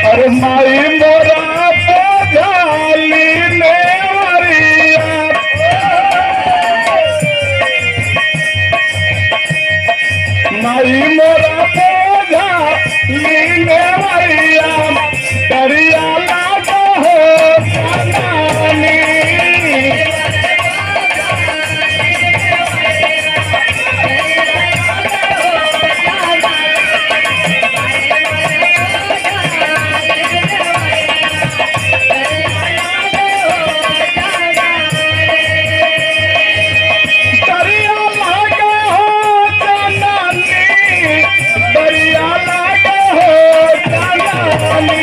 अरे माई मोरा बोझाली नेवरिया माई मोरा बोझाली नेवरिया दरिया लागो हो सनानी दरिया लागो हो सनानी दरिया लागो हो सनानी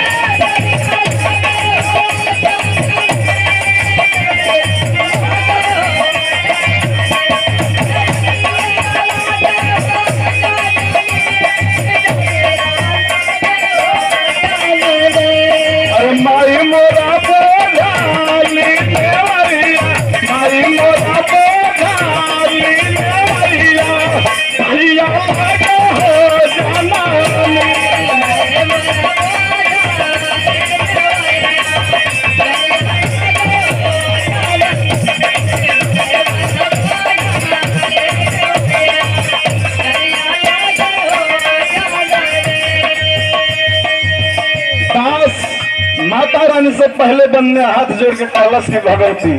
अरे माई मोरा बोझाली नेवरिया माई मोरा बोझाली नेवरिया भैया लगो हो जनानी दास माता रानी से पहले बनने हाथ जोड़ के कहलस की भगवती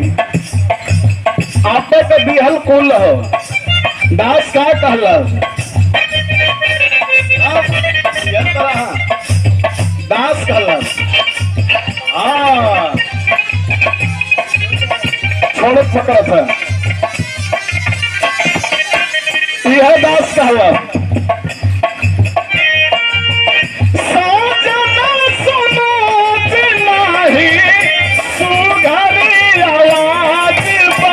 आपे के बिहल कुल हो दास का कहलस अब ये तरह दास कहलस हाँ छोड़ पकड़त है यह दास कहलस साजना समाज नाही सुघरी आवाज बा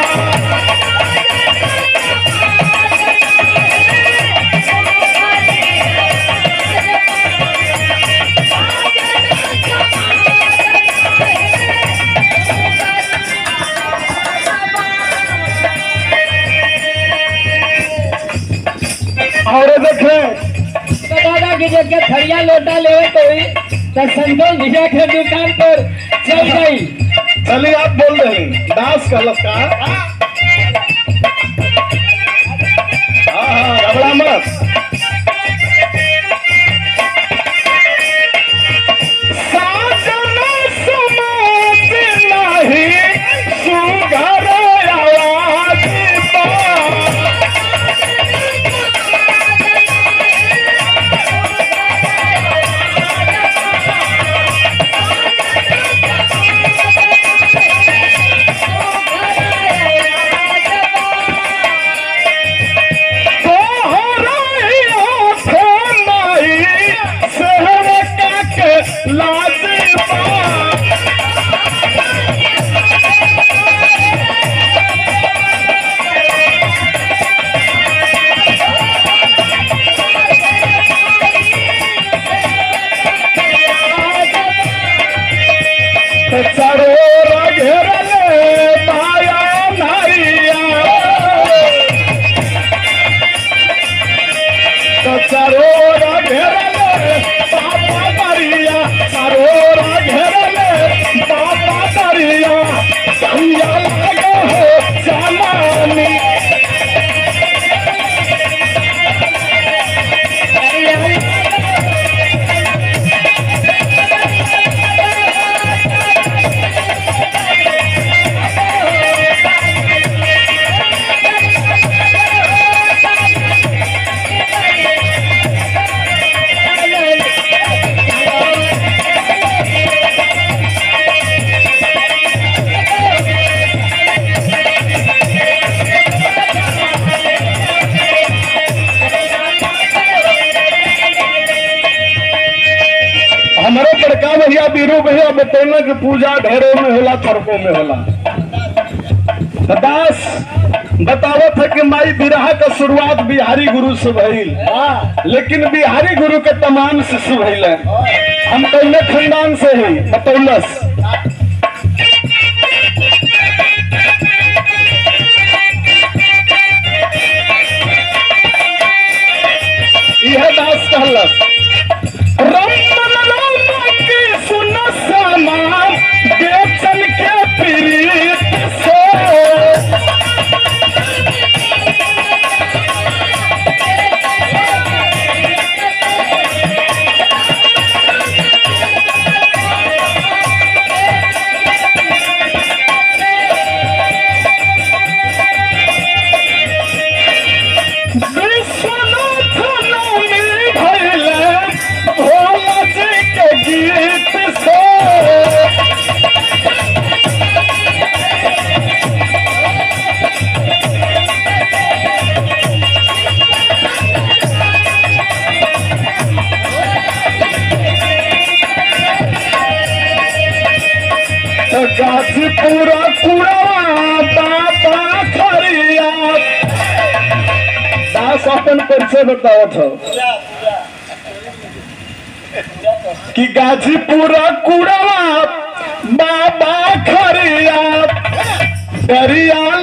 और देखे तो दादा की जगह थरिया लोटा लेवे तो हुई तो संतोष भैया के दुकान पर चल गई चलिए आप बोल रहे हैं दास कहलस का हाँ हाँ घबरा मत साजना समाज नाही सुघर आवाज बा चरोर घेरले माया नारिया चरोर घेरले बाबा दरिया चरोर घेरले बाबा दरिया संया लगो हो जमानी हमारे बड़का भैया बीरू भैया बतौना कि पूजा ढेरों में होला थरकों में होला तो दास बतावत है कि माई बिरहा का शुरुआत बिहारी गुरु से भइल लेकिन बिहारी गुरु के तमाम शिशु भइल हम कौने खानदान से ही बतौलस यह दास कहलस राम राम गाजीपुर कुड़वा बाबा खरिया दास अपन परिचय बतावत हो कि गाजीपुर कुड़वा बाबा खरिया दरिया